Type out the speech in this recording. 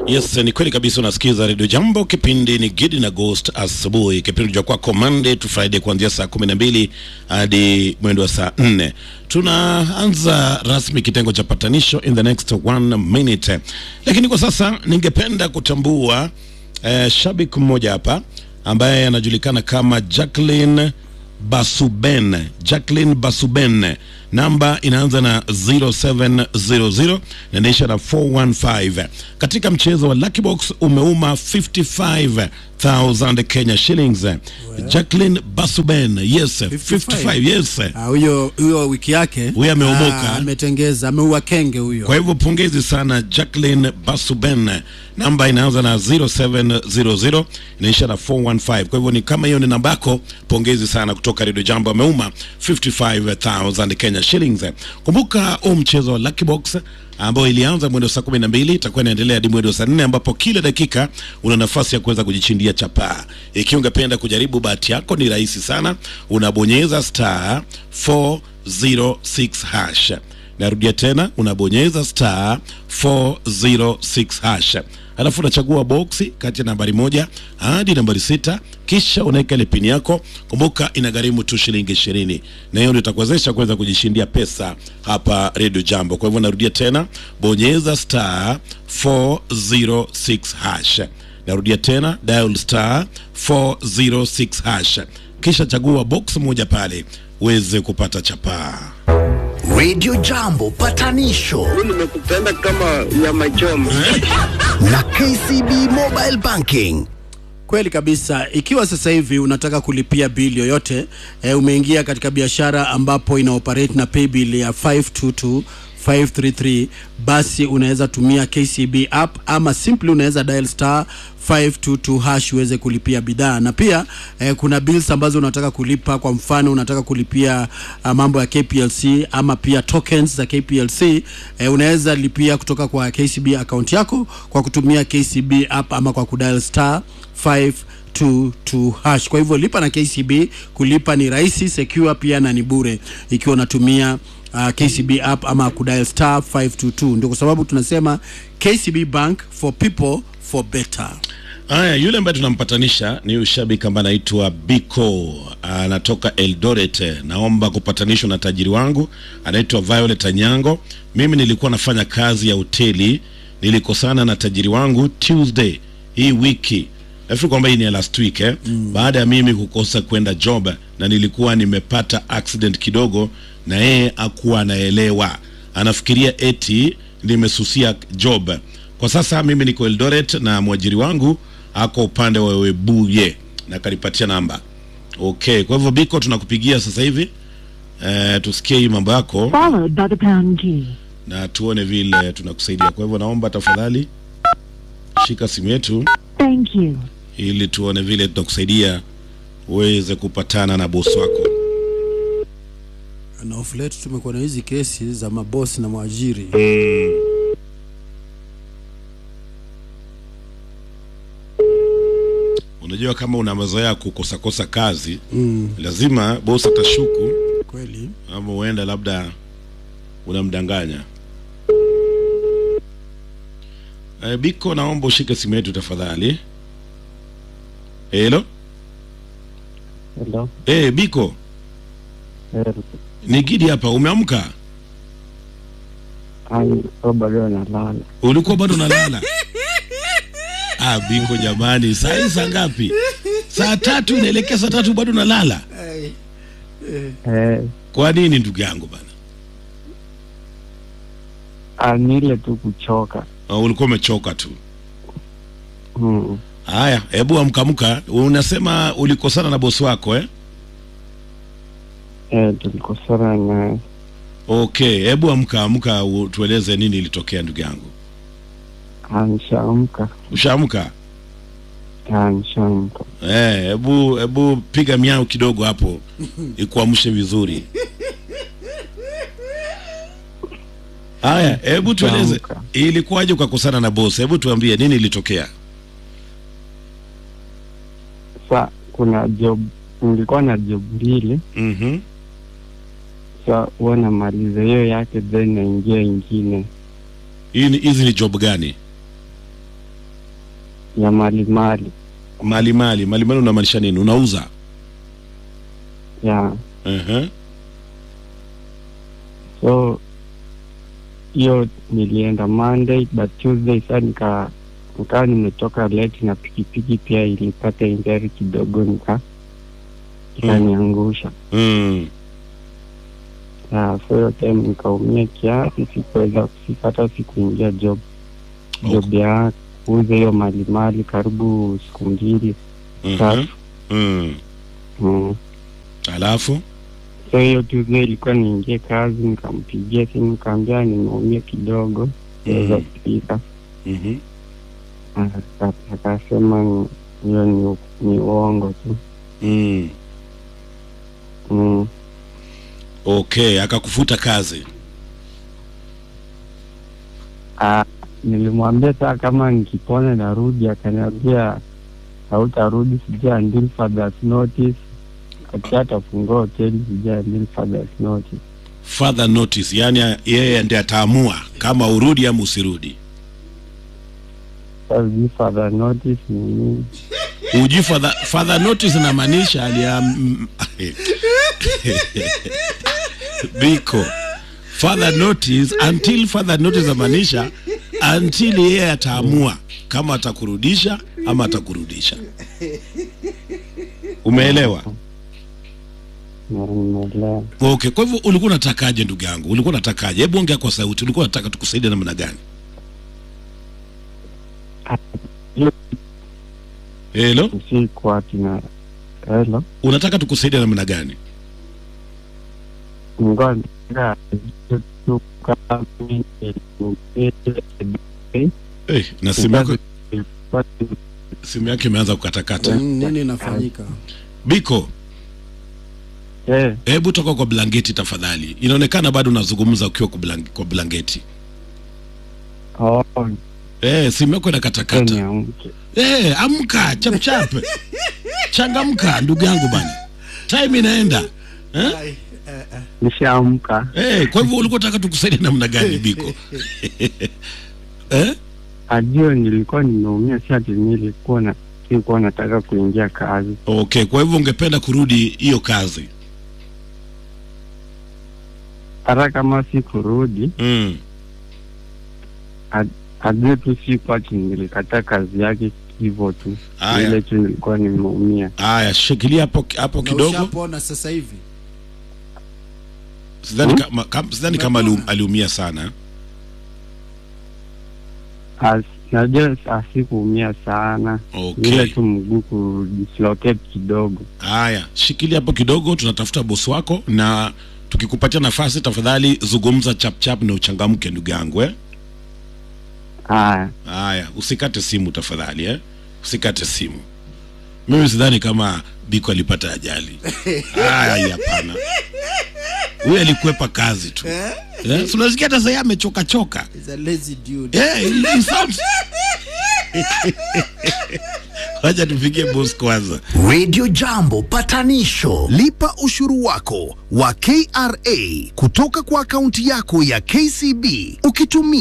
Yes, ni kweli kabisa. Unasikiza redio Jambo, kipindi ni Gidi na Ghost asubuhi, kipindi cha kwako Monday to Friday kuanzia saa kumi na mbili hadi mwendo wa saa nne. Tunaanza rasmi kitengo cha patanisho in the next one minute, lakini kwa sasa ningependa kutambua eh, shabiki mmoja hapa ambaye anajulikana kama Jacqueline Basuben, Jacqueline Basuben, namba inaanza na 0700 na inaisha na 415. Katika mchezo wa Lucky Box umeuma 55,000 Kenya shillings. Jacqueline Basuben, yes, 55, yes. Ah, huyo huyo wiki yake Huyo ameomoka. Ah, ametengeza ameua kenge huyo Kwa hivyo pongezi sana Jacqueline Basuben, namba inaanza na 0700 inaisha na 415. Kwa hivyo ni kama hiyo ni namba yako, pongezi sana kutoka Radio Jambo, ameuma 55000 Kenya shillings. Kumbuka huu mchezo wa Lucky Box ambao ilianza mwendo saa kumi na mbili itakuwa inaendelea hadi mwendo saa nne ambapo kila dakika una nafasi ya kuweza kujichindia chapaa. Ikiwa ungependa kujaribu bahati yako, ni rahisi sana, unabonyeza star 406 hash narudia tena unabonyeza star 406 hash alafu unachagua boksi kati ya nambari moja hadi nambari sita kisha unaweka ile pini yako kumbuka inagharimu tu shilingi ishirini na hiyo ndio itakuwezesha kuweza kujishindia pesa hapa redio jambo kwa hivyo narudia tena bonyeza star 406 hash narudia tena dial star 406 hash kisha chagua box moja pale uweze kupata chapaa Radio Jambo patanisho nimekupenda kama nyama choma. na KCB Mobile Banking. kweli kabisa ikiwa sasa hivi unataka kulipia bili yoyote e, umeingia katika biashara ambapo ina operate na paybill ya 522 533 basi unaweza tumia KCB app ama simply unaweza dial star 522 hash uweze kulipia bidhaa na pia eh, kuna bills ambazo unataka kulipa kwa mfano unataka kulipia uh, mambo ya KPLC ama pia tokens za KPLC eh, unaweza lipia kutoka kwa KCB account yako kwa kutumia KCB app ama kwa kudial star 522 hash. Kwa hivyo lipa na KCB, kulipa ni rahisi, secure pia na ni bure ikiwa unatumia uh, KCB app ama kudial star 522. Ndio kwa sababu tunasema KCB Bank for people for better. Haya, yule ambaye tunampatanisha ni ushabiki ambaye anaitwa Biko, anatoka Eldoret. Naomba kupatanishwa na tajiri wangu anaitwa Violet Anyango. Mimi nilikuwa nafanya kazi ya hoteli, nilikosana na tajiri wangu Tuesday hii wiki nafikiri kwamba hii ni ya last week eh? mm. baada ya mimi kukosa kwenda job na nilikuwa nimepata accident kidogo na yeye akuwa anaelewa anafikiria eti nimesusia job kwa sasa mimi niko eldoret na mwajiri wangu ako upande wa webuye na kanipatia namba okay kwa hivyo biko tunakupigia sasa hivi eh, tusikie hii mambo yako followed by the pound key. na tuone vile tunakusaidia kwa hivyo naomba tafadhali shika simu yetu Thank you. ili tuone vile tunakusaidia uweze kupatana na bosi wako Na of late tumekuwa na hizi kesi za mabosi na mwajiri. unajua kama una mazoea ya kukosakosa kazi mm. lazima bosi atashuku Kweli ama huenda labda unamdanganya e, biko naomba ushike simu yetu tafadhali helo Hello. e, biko Eh, ni gidi hapa umeamka ai, so bado nalala. ulikuwa bado unalala ah, biko jamani saa hii saa ngapi saa tatu inaelekea saa tatu bado unalala Eh, kwa nini ndugu yangu bana ah, ni ile tu kuchoka. uh, ulikuwa umechoka tu Mm. haya hebu amkamka unasema ulikosana na bosi wako eh? Eh, tulikosana na okay hebu amka amka u- tueleze nini ilitokea ndugu yangu anshaamka, ushaamka anshaamka. Eh, hebu hebu piga miao kidogo hapo ikuamshe vizuri haya hebu tueleze Amka. ilikuwaje ukakosana na bosi hebu tuambie nini ilitokea Sa kuna job, nilikuwa na job mbili. mm-hmm. Sa huwa namaliza hiyo yake, then naingia ingine. Hii ni- hizi ni job gani ya mali mali mali mali mali mali unamaanisha nini unauza ya uh-huh. so hiyo nilienda Monday but Tuesday saa nika nikawa nimetoka late na pikipiki pia ilipata injari kidogo nika ikaniangusha mm. Ya, so hiyo time nikaumia kiasi sikuweza sipata sikuingia job job ya kuuza hiyo mali mali karibu siku mbili Mhm. tatu mm. mm. alafu so hiyo Tuesday ilikuwa niingie kazi nikampigia simu nikaambia nimeumia kidogo siweza Mm. kupika mm-hmm. Aka- akasema ni- hiyo ni, ni uongo tu mm. mm. okay akakufuta kazi Ah, nilimwambia saa kama nikipona narudi akaniambia hautarudi sijui until further notice ati atafungua hoteli sijui until further notice further notice yani yeye ndiye ataamua kama urudi ama usirudi Sasa sijui further notice ni nini uji further, further notice inamaanisha aliam biko further notice until further notice inamaanisha until yeye ataamua kama atakurudisha ama atakurudisha umeelewa Na nimeelewa okay kwa hivyo ulikuwa unatakaje ndugu yangu ulikuwa unatakaje hebu ongea kwa sauti ulikuwa unataka tukusaidie namna gani hiyo helo usiku ati na helo unataka tukusaidie namna gani ngoja nataka tu kama mimi nilimwambia hey, na simu yako simu yake imeanza kukatakata Mm, nini inafanyika biko eh hebu toka kwa blanketi tafadhali inaonekana bado unazungumza ukiwa kwa, blank, kwa blanketi oh eh, simu yako tena inakatakata niamke eh, amka chapchap changamka ndugu yangu bana time inaenda eh? nishaamka Eh, kwa hivyo ulikuwa unataka tukusaidia namna gani biko eh? ajio nilikuwa nimeumia si ati nilikuwa na nilikuwa nataka kuingia kazi okay kwa hivyo ungependa kurudi hiyo kazi hata kama si kurudi mm. ajue tu siku ati nilikataa kazi yake hivyo tu Aya. ile tu nilikuwa nimeumia haya shikilia hapo hapo Na kidogo ushapona sasa hivi sidhani kama, kam, sidhani kama alium, aliumia sana As- najua asikuumia sana okay ile tu mguu kudislocate kidogo haya shikilia hapo kidogo tunatafuta bosi wako na tukikupatia nafasi tafadhali zungumza chapchap na uchangamke ndugu yangu eh? haya haya usikate simu tafadhali eh? usikate simu mimi sidhani kama biko alipata ajali haya hapana huyu alikwepa kazi tu eh? si unasikia hata sahii amechoka choka He's a lazy dude Eh, he- he sounds- wacha tupigie boss kwanza Radio Jambo patanisho. Lipa ushuru wako wa KRA kutoka kwa akaunti yako ya KCB ukitumia